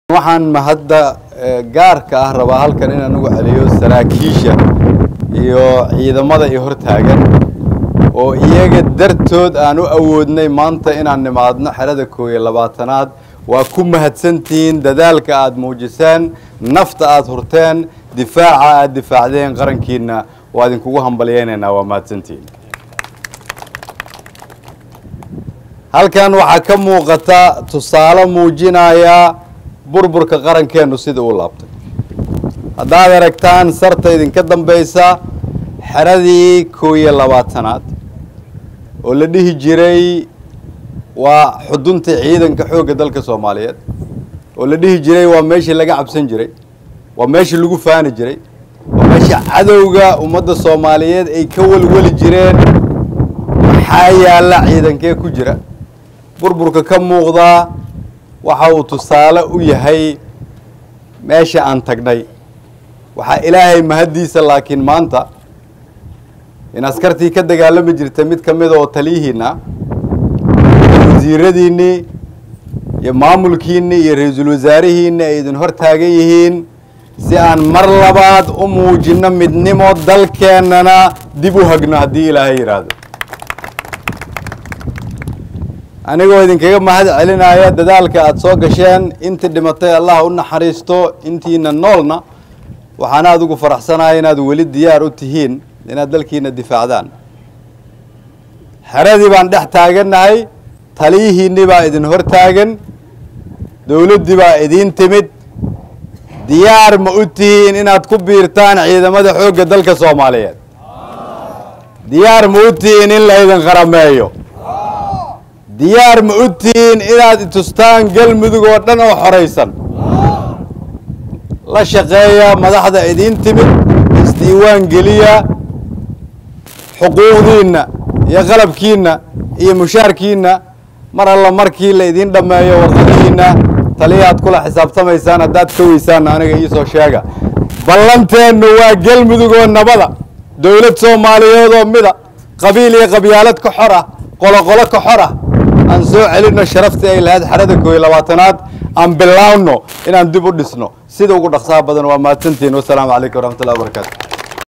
waxaan mahadda gaarka ah rabaa halkan in anugu celiyo saraakiisha iyo ciidamada i hor taagan oo iyaga dartood aan u awoodnay maanta inaan nimaadno xerada koob iyo labaatanaad waa ku mahadsantihiin dadaalka aada muujiseen nafta aada hurteen difaaca aada difaacdeen qarankiina waa idinkugu hambalyeynaynaa waa mahadsantihiin halkan waxaa ka muuqata tusaale muujinaya burburka qarankeennu sida uu laabtay haddaad aragtaan sarta idinka dambaysa xeradii koob iyo labaatanaad oo la dhihi jiray waa xudunta ciidanka xoogga dalka soomaaliyeed oo la dhihi jiray waa meeshii laga cabsan jiray waa meeshii lagu faani jiray waa meesha cadowga ummadda soomaaliyeed ay ka welweli jireen maxaa yaalla ciidankee ku jira burburka ka muuqdaa waxa uu tusaale u yahay meesha aan tagnay waxaa ilaahay mahaddiisa laakiin maanta in askartii ka dagaalami jirta mid ka mida oo taliyihiina wasiiradiinnii iyo maamulkiinni iyo ra-iisul wasaarihiinni ay idin hor taagan yihiin si aan mar labaad u muujinno midnimo dalkeennana dib u hagno haddii ilaahay yidhaahdo anigoo idinkaga mahad celinaya dadaalka aada soo gasheen intii dhimatay allah u naxariisto intiina noolna waxaana adigu faraxsanaya inaad weli diyaar u tihiin inaad dalkiina difaacdaan xeradii baan dhex taagannahay taliyihiinni baa idin hor taagan dowladdii baa idiin timid diyaar ma u tihiin inaad ku biirtaan ciidamada xoogga dalka soomaaliyeed diyaar ma u tihiin in laydin qarameeyo diyaar ma u tihiin inaad itustaan galmudug oo dhan oo xoraysan la shaqeeya madaxda idiin timid isdiiwaan geliya xuquuqdiinna iyo qalabkiinna iyo mushaarkiinna mar alla markii la idiin dhammeeyo warqadihiinna taliyaad kula xisaabtamaysaan haddaad ka weysaanna aniga iisoo sheega ballanteennu waa galmudug oo nabada dowlad soomaaliyeed oo mida qabiil iyo qabyaalad ka xor ah qoloqolo ka xor ah aan soo celinno sharaftii ay lahayd xerada koob iyo labaatanaad aan bilaawno inaan dib u dhisno sida ugu dhaqsaha badan waa mahadsantihiin wasalaamu calaykum waraxmatullahi wabarakaatu